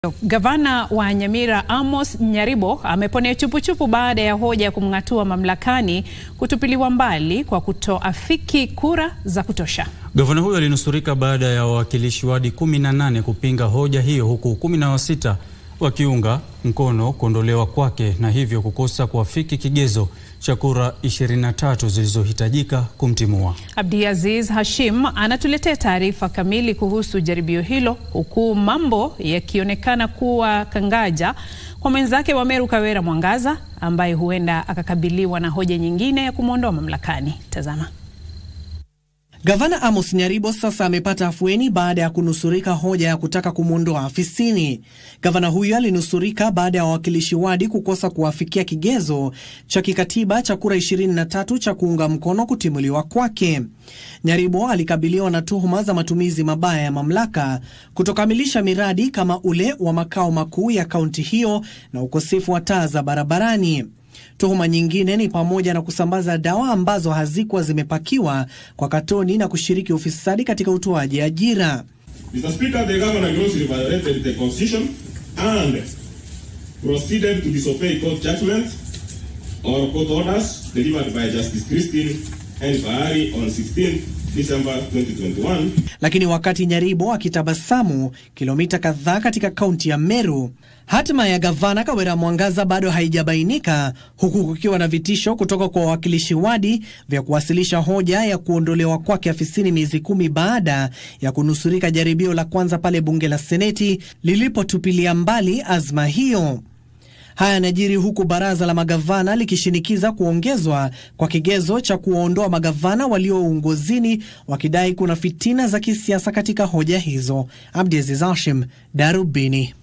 Gavana wa Nyamira Amos Nyaribo ameponea chupuchupu baada ya hoja ya kumng'atua mamlakani kutupiliwa mbali kwa kutoafiki kura za kutosha. Gavana huyo alinusurika baada ya wawakilishi wadi 18 kupinga hoja hiyo huku 16 wakiunga mkono kuondolewa kwake na hivyo kukosa kuafiki kigezo cha kura 23 zilizohitajika kumtimua. Abdiaziz Hashim anatuletea taarifa kamili kuhusu jaribio hilo huku mambo yakionekana kuwa kangaja kwa mwenzake wa Meru Kawera Mwangaza ambaye huenda akakabiliwa na hoja nyingine ya kumwondoa mamlakani. Tazama. Gavana Amos Nyaribo sasa amepata afueni baada ya kunusurika hoja ya kutaka kumwondoa afisini. Gavana huyo alinusurika baada ya wawakilishi wadi kukosa kuwafikia kigezo cha kikatiba cha kura 23 cha kuunga mkono kutimuliwa kwake. Nyaribo alikabiliwa na tuhuma za matumizi mabaya ya mamlaka, kutokamilisha miradi kama ule wa makao makuu ya kaunti hiyo na ukosefu wa taa za barabarani. Tuhuma nyingine ni pamoja na kusambaza dawa ambazo hazikuwa zimepakiwa kwa katoni na kushiriki ufisadi katika utoaji ajira. Mr. Speaker, the governor grossly violated the constitution and proceeded to disobey court judgment or court orders delivered by Justice Christine N. Fahari on 16 December 2021. Lakini wakati Nyaribo akitabasamu kilomita kadhaa katika kaunti ya Meru, hatima ya gavana Kawera Mwangaza bado haijabainika, huku kukiwa na vitisho kutoka kwa wawakilishi wadi vya kuwasilisha hoja ya kuondolewa kwake afisini miezi kumi baada ya kunusurika jaribio la kwanza pale bunge la Seneti lilipotupilia mbali azma hiyo. Haya yanajiri huku baraza la magavana likishinikiza kuongezwa kwa kigezo cha kuwaondoa magavana walio uongozini wakidai kuna fitina za kisiasa katika hoja hizo. Abdiaziz Hashim, Darubini.